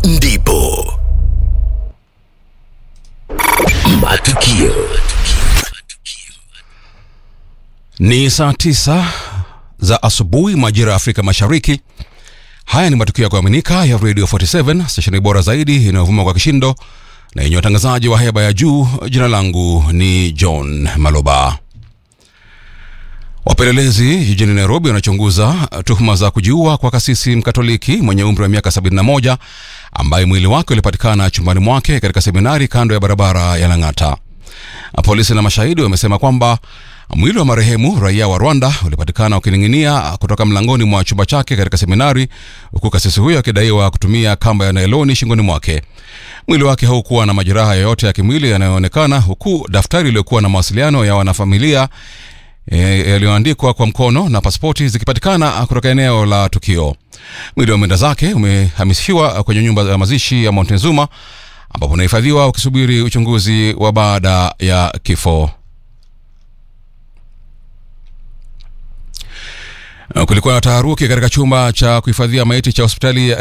ndipo matukio Ni saa tisa za asubuhi majira ya Afrika Mashariki. Haya ni matukio ya kuaminika ya Radio 47 stesheni bora zaidi inayovuma kwa kishindo na yenye watangazaji wa heba ya juu. Jina langu ni John Maloba. Wapelelezi jijini Nairobi wanachunguza tuhuma za kujiua kwa kasisi mkatoliki mwenye umri wa miaka 71 ambaye mwili wake ulipatikana chumbani mwake katika seminari kando ya barabara ya Lang'ata. Polisi na mashahidi wamesema kwamba mwili wa marehemu raia wa Rwanda ulipatikana ukining'inia kutoka mlangoni mwa chumba chake katika seminari, huku kasisi huyo akidaiwa kutumia kamba ya nailoni shingoni mwake. Mwili wake haukuwa na majeraha yoyote ya kimwili yanayoonekana, huku daftari iliyokuwa na mawasiliano ya wanafamilia e, yaliyoandikwa kwa mkono na pasipoti zikipatikana kutoka eneo la tukio. Mwili wa mwenda zake umehamishiwa kwenye nyumba ya mazishi ya Montezuma ambapo unahifadhiwa ukisubiri uchunguzi wa baada ya kifo. Kulikuwa na taharuki katika chumba cha kuhifadhia maiti cha hospitali ya